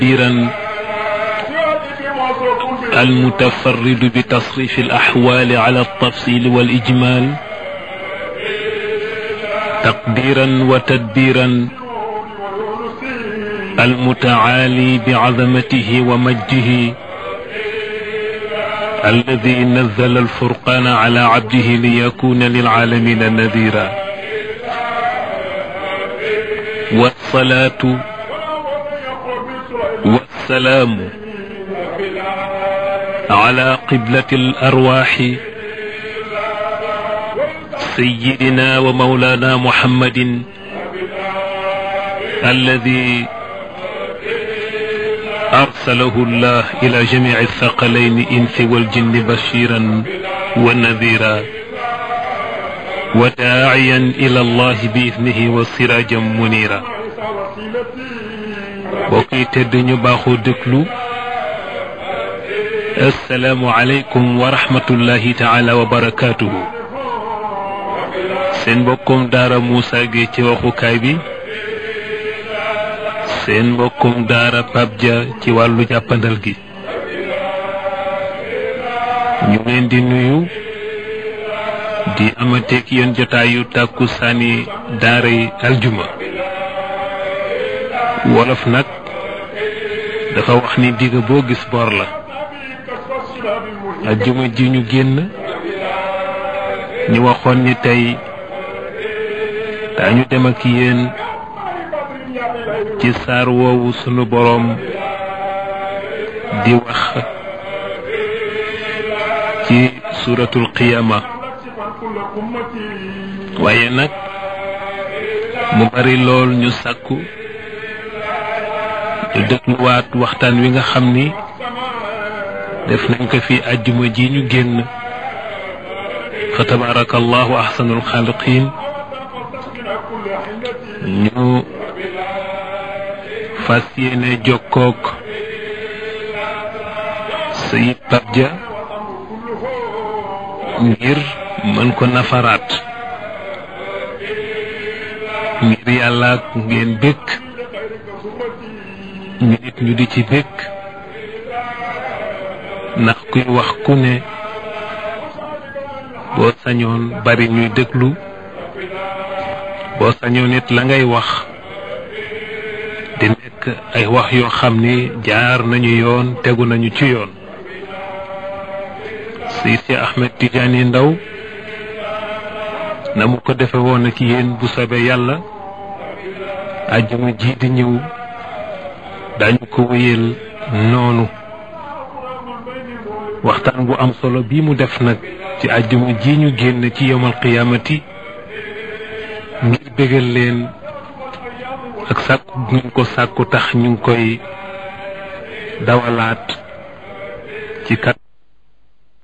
تدبيرا المتفرد بتصريف الأحوال على التفصيل والإجمال تقديرا وتدبيرا المتعالي بعظمته ومجده الذي نزل الفرقان على عبده ليكون للعالمين نذيرا والصلاة والسلام على قبلة الأرواح سيدنا ومولانا محمد الذي أرسله الله إلى جميع الثقلين إنس والجن بشيرا ونذيرا وداعيا إلى الله بإذنه وسراجا منيرا بوكي تدني باخو دكلو السلام عليكم ورحمة الله تعالى وبركاته سين بكم دار موسى جي waxukaay bi seen mbokkum daara Pape Dia ci wàllu jàppandal gi ñu leen di nuyu di amateek yéen jotaayu tàkku saani daara yi aljuma wolof nag dafa wax ni digg boo gis bor la aljuma ji ñu génn ñu waxoon ni tey daañu dem ak yéen ci saar woowu sunu boroom di wax ci suratul qiyama waaye nag mu bari lool ñu sàkku ñu dégluwaat waxtaan wi nga xam ni def nañ ko fi àjjuma ji ñu génn fa tabarakallahu ahsanul xaaliqin ñu fas yéene jokkook sayid Pape Dia ngir mën ko nafaraat ngir yàlla ak ngeen bëgg ñu nit ñu di ci bëgg ndax kuy wax ku ne boo sañoon bari ñuy déglu boo sañoon nit la ngay wax di nekk ay wax yoo xam ni jaar nañu yoon tegu nañu ci yoon si si Ahmed Tidiane Ndaw na mu ko defe woon ak yéen bu soobee yàlla àjjuma ji di ñëw dañu ko wéyal noonu waxtaan bu am solo bii mu def nag ci àjjuma ji ñu génn ci yomal qiyaamati ngir bégal leen ak sàkku ñu ko sàkku tax ñu ngi koy dawalaat ci kat